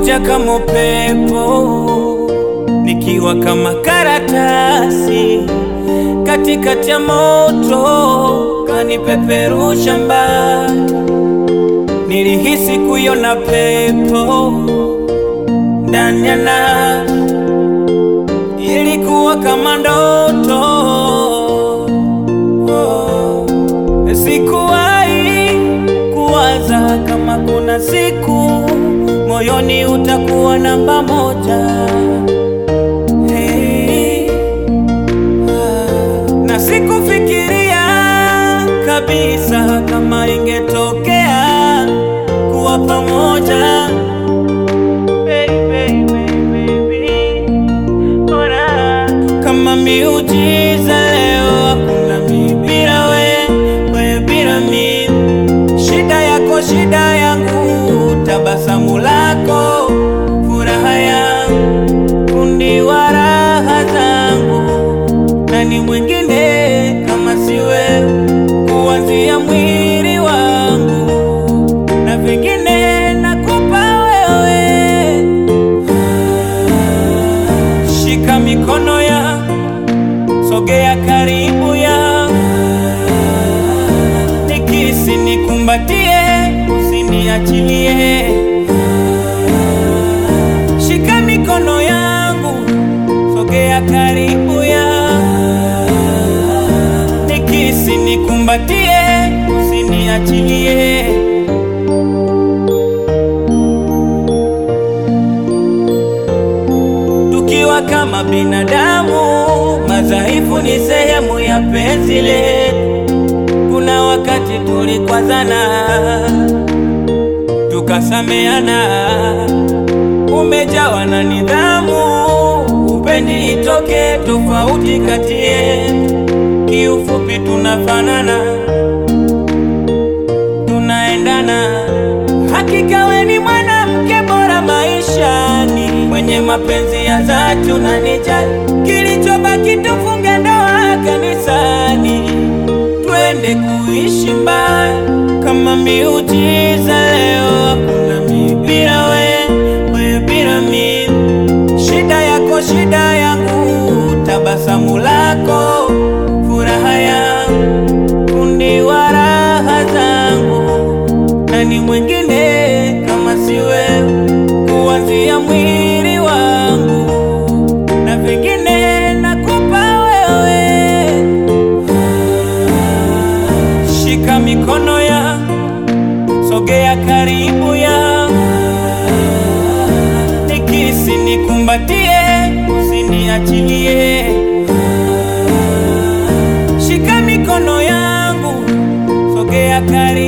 unakuja kama upepo, nikiwa kama karatasi katikati ya moto, kanipeperusha mbali. Nilihisi kuiona pepo ndani ya nafsi, ilikuwa kama ndoto oh. Sikuwahi kuwaza kama kuna siku moyoni utakuwa namba moja hey. ah. Na sikufikiria kabisa kama ingetokea kuwa pamoja Baby, baby, baby. Ora. Kama miujiza leo hakuna mi bila we, we bila mi. Shida yako shida yangu, tabasamu lako furaha yangu, fundi wa raha zangu. Nani mwingine kama si wewe, kuanzia mwili wangu na vingine nakupa wewe. Shika mikono ya sogea karibu ya nikisi nikumbatie, usiniachilie. Shika mikono yangu sogea karibu ya nikisi nikumbatie, usiniachilie. Tukiwa kama binadamu, madhaifu ni sehemu ya penzi letu. Kuna wakati tulikwazana, tukasameana, umejawa na nidhamu, upendi itoke tofauti kati yetu. Kiufupi tunafanana, tunaendana. Hakika we ni mwanamke bora maishani, mwenye mapenzi ya dhati, unanijali. Kilichobaki tufunge ndoa kanisani, twende kuishi mbali kama miujiza. Leo hakuna mi bila we, we bila mi. Shida yako shida yangu, tabasamu lako furaha yangu, fundi wa raha zangu. Nani mwingine kama si wewe, kuanzia mwili wangu na vingine nakupa wewe. Shika mikono ya sogea karibu ya nikisi nikumbatie, usiniachilie. Shika mikono yangu sogea karibu